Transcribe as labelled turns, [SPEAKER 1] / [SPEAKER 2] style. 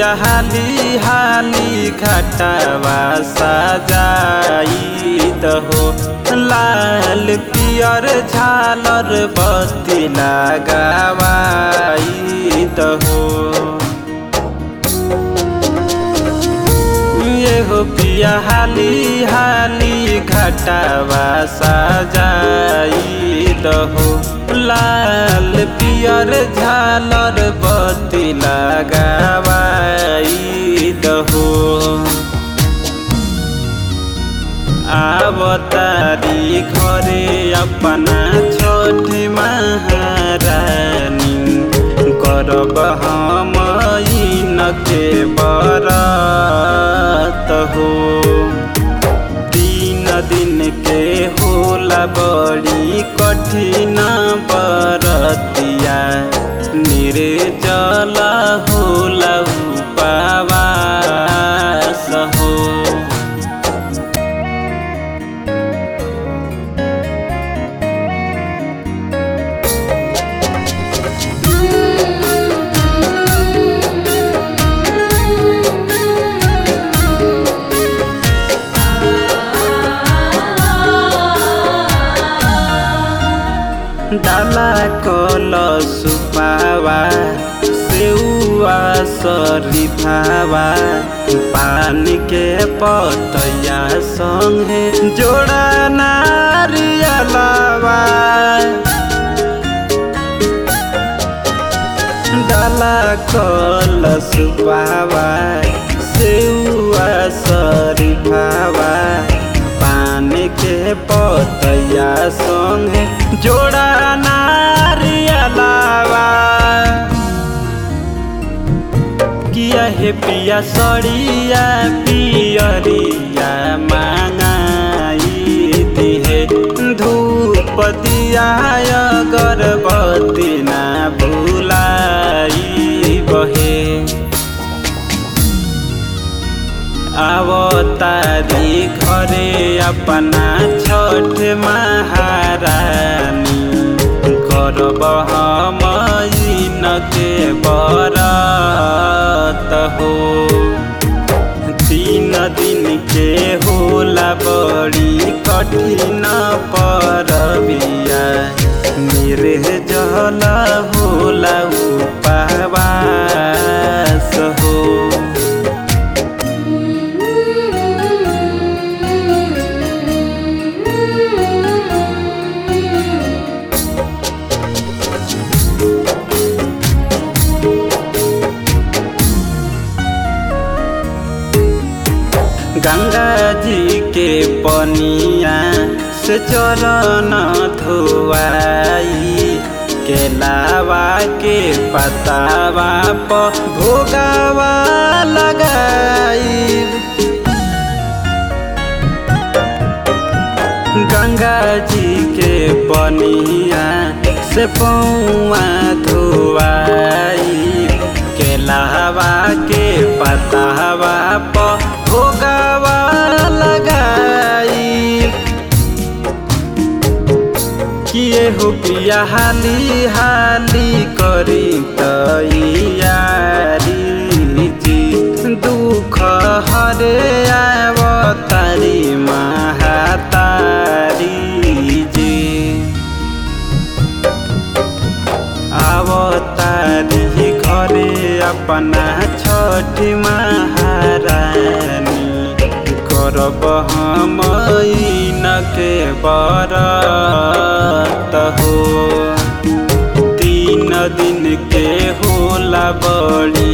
[SPEAKER 1] पिया हाली हाली घटावा सजाई दहो लाल पियर झालर बत्ती लगावाई दहो ये हो पिया हाली हाली घटावा सजाई दहो लाल पियर झालर बत्ती लगावाई दहो आवतारी घरे अपना छोटी महारानी करब हम के बरत हो तीन दिन के होला बड़ी कठिन बरतिया निर्जल होला उपवास हो डाला कल सुपावा सेउआ सरिफावा पानी के पतया संगे जोड़ा नारियलावा डाला कल सुपावा सेउआ सरिफावा पानी के पतया संगे जोड़ा नारियलावा किया हे पिया सड़िया पियरिया मांगाई दिहे धूप दिया गर्भवती ना भुलाई बहे आवतारी घरे अपना छठ महारानी करब हम के बरत हो तीन दिन के होला बड़ी कठिन परबिया मेरे जल होला उपवास हो गंगा जी के पनिया से चरण धोआई केलावा के पतावा पर भोगावा लगाई गंगा जी के पनिया से पौआ धोआई केलावा के पतावा पर भोगावा लगाई किए हो पिया हाली हाली करी तैयारी जी दुख हरे आवतारी महातारी जी आवतारी घरे अपना छठी महारानी करब हम के बरत हो तीन दिन के होला बड़ी